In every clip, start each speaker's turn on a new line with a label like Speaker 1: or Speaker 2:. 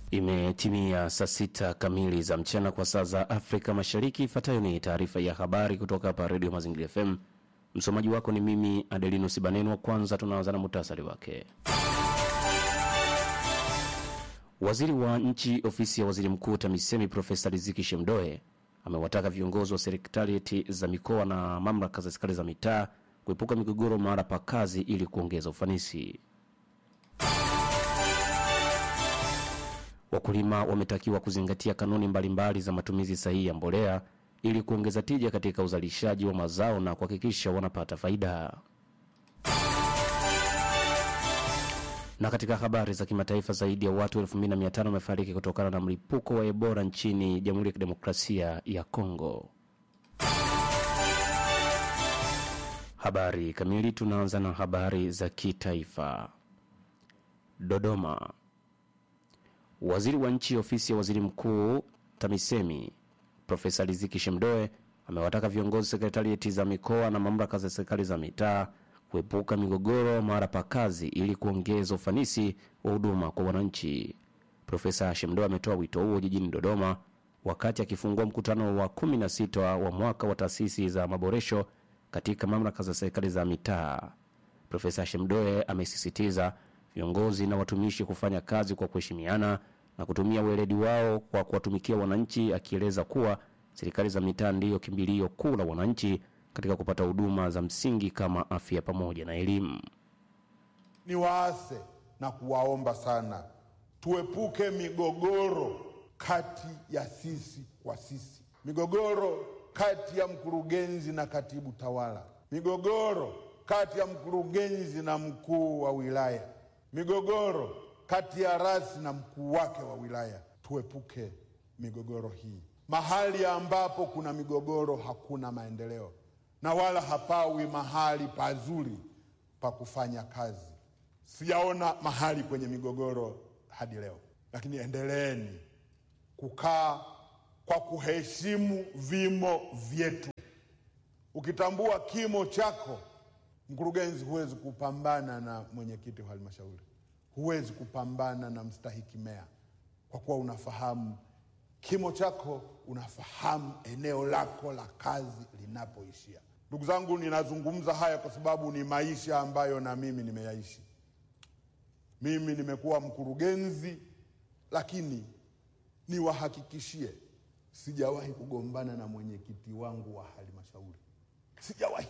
Speaker 1: Imetimia saa sita kamili za mchana kwa saa za Afrika Mashariki. Ifuatayo ni taarifa ya habari kutoka hapa Redio Mazingira FM. Msomaji wako ni mimi Adelino Sibanenwa. Kwanza tunaanza na muhtasari wake. Waziri wa nchi ofisi ya waziri mkuu TAMISEMI Profesa Riziki Shemdoe amewataka viongozi wa serikali za mikoa na mamlaka za serikali za mitaa kuepuka migogoro mahala pa kazi ili kuongeza ufanisi. Wakulima wametakiwa kuzingatia kanuni mbalimbali za matumizi sahihi ya mbolea ili kuongeza tija katika uzalishaji wa mazao na kuhakikisha wanapata faida. Na katika habari za kimataifa, zaidi ya watu 2500 wamefariki kutokana na mlipuko wa Ebola nchini Jamhuri ya Kidemokrasia ya Kongo. Habari kamili, tunaanza na habari za kitaifa. Dodoma. Waziri wa nchi ofisi ya waziri mkuu TAMISEMI Profesa Riziki Shemdoe amewataka viongozi sekretarieti za mikoa na mamlaka za serikali za mitaa kuepuka migogoro mara pa kazi ili kuongeza ufanisi wa huduma kwa wananchi. Profesa Shemdoe ametoa wito huo jijini Dodoma wakati akifungua mkutano wa 16 wa mwaka wa taasisi za maboresho katika mamlaka za serikali za mitaa. Profesa Shemdoe amesisitiza viongozi na watumishi kufanya kazi kwa kuheshimiana na kutumia weledi wao kwa kuwatumikia wananchi, akieleza kuwa serikali za mitaa ndiyo kimbilio kuu la wananchi katika kupata huduma za msingi kama afya pamoja na elimu.
Speaker 2: Ni waase na kuwaomba sana tuepuke migogoro kati ya sisi kwa sisi, migogoro kati ya mkurugenzi na katibu tawala, migogoro kati ya mkurugenzi na mkuu wa wilaya migogoro kati ya rasi na mkuu wake wa wilaya. Tuepuke migogoro hii. Mahali ambapo kuna migogoro hakuna maendeleo na wala hapawi mahali pazuri pa kufanya kazi. Sijaona mahali kwenye migogoro hadi leo, lakini endeleeni kukaa kwa kuheshimu vimo vyetu. Ukitambua kimo chako Mkurugenzi, huwezi kupambana na mwenyekiti wa halmashauri, huwezi kupambana na mstahiki meya, kwa kuwa unafahamu kimo chako, unafahamu eneo lako la kazi linapoishia. Ndugu zangu, ninazungumza haya kwa sababu ni maisha ambayo na mimi nimeyaishi. Mimi nimekuwa mkurugenzi, lakini niwahakikishie, sijawahi kugombana na mwenyekiti wangu wa halmashauri, sijawahi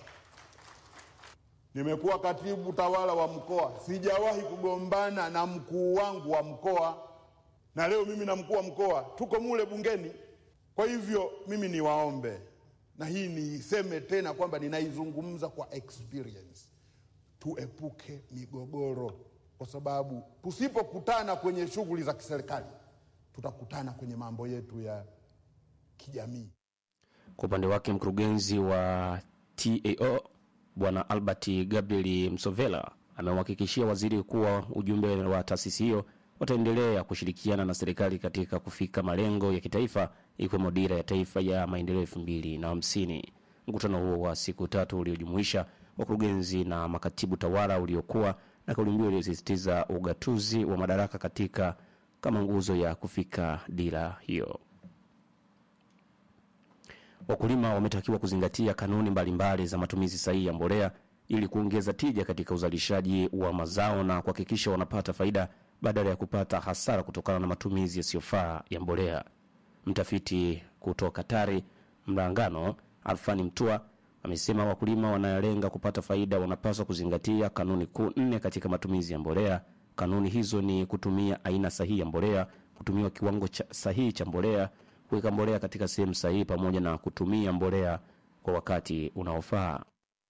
Speaker 2: nimekuwa katibu tawala wa mkoa, sijawahi kugombana na mkuu wangu wa mkoa, na leo mimi na mkuu wa mkoa tuko mule bungeni. Kwa hivyo mimi niwaombe, na hii niiseme tena kwamba ninaizungumza kwa experience, tuepuke migogoro, kwa sababu tusipokutana kwenye shughuli za kiserikali tutakutana kwenye mambo yetu ya kijamii.
Speaker 1: Kwa upande wake mkurugenzi wa TAO Bwana Albert Gabriel Msovela amemhakikishia waziri kuwa ujumbe wa taasisi hiyo wataendelea kushirikiana na serikali katika kufika malengo ya kitaifa ikiwemo dira ya taifa ya maendeleo elfu mbili na hamsini. Mkutano huo wa siku tatu uliojumuisha wakurugenzi na makatibu tawala uliokuwa na kauli mbiu iliyosisitiza ugatuzi wa madaraka katika kama nguzo ya kufika dira hiyo. Wakulima wametakiwa kuzingatia kanuni mbalimbali za matumizi sahihi ya mbolea ili kuongeza tija katika uzalishaji wa mazao na kuhakikisha wanapata faida badala ya kupata hasara kutokana na matumizi yasiyofaa ya mbolea. Mtafiti kutoka TARI Mlangano Alfani Mtua amesema wakulima wanalenga kupata faida wanapaswa kuzingatia kanuni kuu nne katika matumizi ya mbolea. Kanuni hizo ni kutumia aina sahihi ya mbolea, kutumiwa kiwango cha sahihi cha mbolea kuweka mbolea katika sehemu sahihi pamoja na kutumia mbolea kwa wakati unaofaa.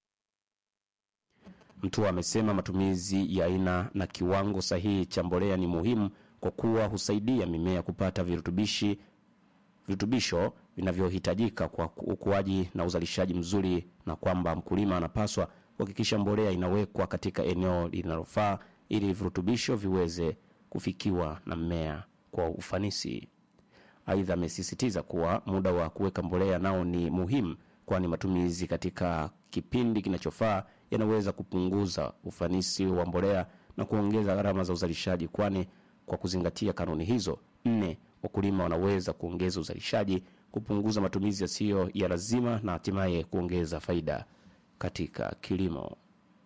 Speaker 1: Mtua amesema matumizi ya aina na kiwango sahihi cha mbolea ni muhimu kwa kuwa husaidia mimea kupata virutubishi virutubisho vinavyohitajika kwa ukuaji na uzalishaji mzuri, na kwamba mkulima anapaswa kuhakikisha mbolea inawekwa katika eneo linalofaa ili virutubisho viweze kufikiwa na mmea kwa ufanisi. Aidha, amesisitiza kuwa muda wa kuweka mbolea nao ni muhimu, kwani matumizi katika kipindi kinachofaa yanaweza kupunguza ufanisi wa mbolea na kuongeza gharama za uzalishaji, kwani kwa kuzingatia kanuni hizo. Nne, wakulima wanaweza kuongeza uzalishaji, kupunguza matumizi yasiyo ya lazima na hatimaye kuongeza faida katika kilimo.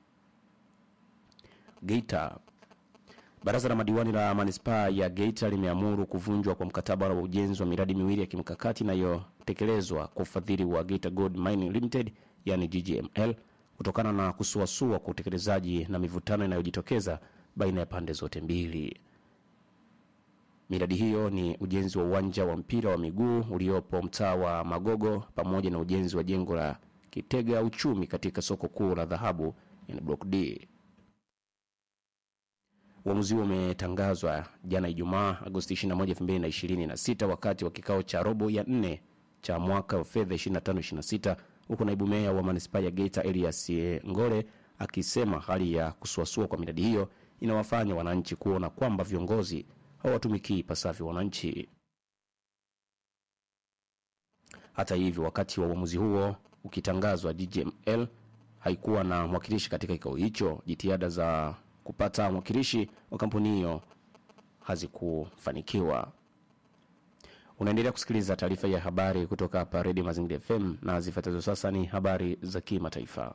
Speaker 1: Geita. Baraza la madiwani la manispaa ya Geita limeamuru kuvunjwa kwa mkataba wa ujenzi wa miradi miwili ya kimkakati inayotekelezwa kwa ufadhili wa Geita Gold Mining Limited yani GGML kutokana na kusuasua kwa utekelezaji na mivutano inayojitokeza baina ya pande zote mbili. Miradi hiyo ni ujenzi wa uwanja wa mpira wa miguu uliopo mtaa wa Magogo pamoja na ujenzi wa jengo la kitega uchumi katika soko kuu la dhahabu yani Block D. Uamuzi huo umetangazwa jana Ijumaa Agosti 21, 2026 wakati wa kikao cha robo ya nne cha mwaka wa fedha 25-26 huku naibu meya wa manispaa ya Geita Elias Ngole akisema hali ya kusuasua kwa miradi hiyo inawafanya wananchi kuona kwamba viongozi hawatumikii ipasavyo wananchi. Hata hivyo, wakati wa uamuzi huo ukitangazwa, GGML haikuwa na mwakilishi katika kikao hicho. Jitihada za kupata mwakilishi wa kampuni hiyo hazikufanikiwa. Unaendelea kusikiliza taarifa ya habari kutoka hapa Redio Mazingira FM na zifuatazo sasa ni habari za kimataifa.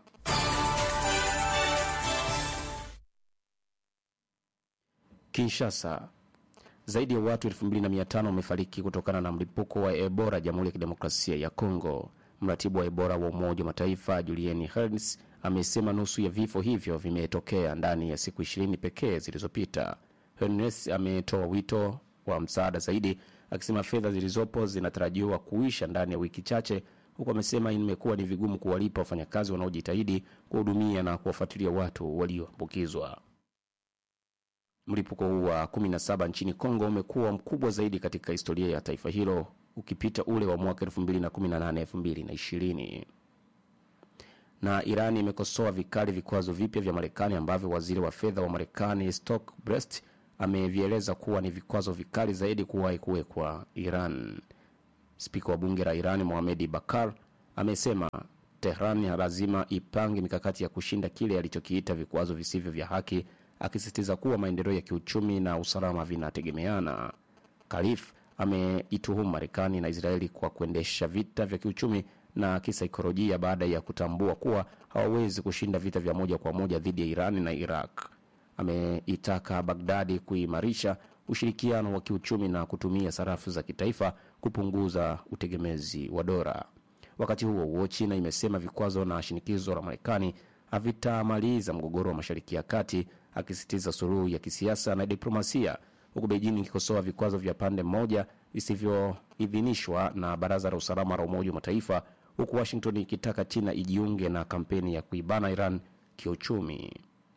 Speaker 1: Kinshasa, zaidi ya watu 2500 wamefariki kutokana na mlipuko wa Ebola Jamhuri ya Kidemokrasia ya Kongo. Mratibu wa Ebola wa Umoja wa Mataifa Julian Herns amesema nusu ya vifo hivyo vimetokea ndani ya siku 20 pekee zilizopita. Hernes ametoa wito wa msaada zaidi, akisema fedha zilizopo zinatarajiwa kuisha ndani ya wiki chache, huku amesema imekuwa ni vigumu kuwalipa wafanyakazi wanaojitahidi kuwahudumia na kuwafuatilia watu walioambukizwa. Mlipuko huu wa 17 nchini Kongo umekuwa mkubwa zaidi katika historia ya taifa hilo ukipita ule wa mwaka 2018 2020. Na Iran imekosoa vikali vikwazo vipya vya Marekani ambavyo waziri wa fedha wa Marekani Stock Brest amevieleza kuwa ni vikwazo vikali zaidi kuwahi kuwekwa Iran. Spika wa bunge la Iran Mohamedi Bakar amesema Tehran lazima ipange mikakati ya kushinda kile alichokiita vikwazo visivyo vya haki, akisisitiza kuwa maendeleo ya kiuchumi na usalama vinategemeana. Kalif ameituhumu Marekani na Israeli kwa kuendesha vita vya kiuchumi na kisaikolojia baada ya kutambua kuwa hawawezi kushinda vita vya moja kwa moja dhidi ya Iran na Iraq. Ameitaka Bagdadi kuimarisha ushirikiano wa kiuchumi na kutumia sarafu za kitaifa kupunguza utegemezi wa dola. Wakati huo huo, China imesema vikwazo na shinikizo la Marekani havitamaliza mgogoro wa Mashariki ya Kati, akisisitiza suluhu ya kisiasa na diplomasia, huku Beijing ikikosoa vikwazo vya pande moja visivyoidhinishwa na Baraza la Usalama la Umoja wa Mataifa, huku Washington ikitaka China ijiunge na kampeni ya kuibana Iran kiuchumi.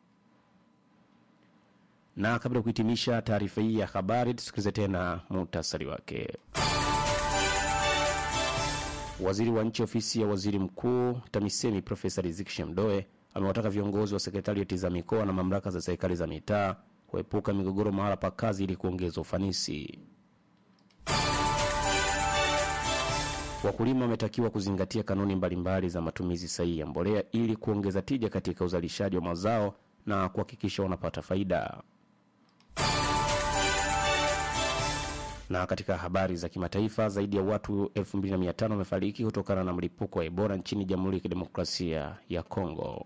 Speaker 1: Na kabla ya kuhitimisha taarifa hii ya habari, tusikilize tena muhtasari wake. Waziri wa nchi ofisi ya waziri mkuu TAMISEMI Profesa Riziki Shemdoe amewataka viongozi wa sekretarieti za mikoa na mamlaka za serikali za mitaa kuepuka migogoro mahala pa kazi ili kuongeza ufanisi. Wakulima wametakiwa kuzingatia kanuni mbalimbali za matumizi sahihi ya mbolea ili kuongeza tija katika uzalishaji wa mazao na kuhakikisha wanapata faida. Na katika habari za kimataifa, zaidi ya watu 2500 wamefariki kutokana na mlipuko wa Ebola nchini Jamhuri ya Kidemokrasia ya Kongo.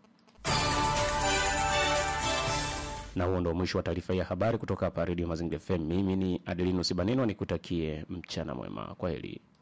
Speaker 1: Na huo ndo mwisho wa taarifa ya habari kutoka hapa Redio Mazingira FM. Mimi ni Adelino Sibaneno, nikutakie mchana mwema. Kwa heri.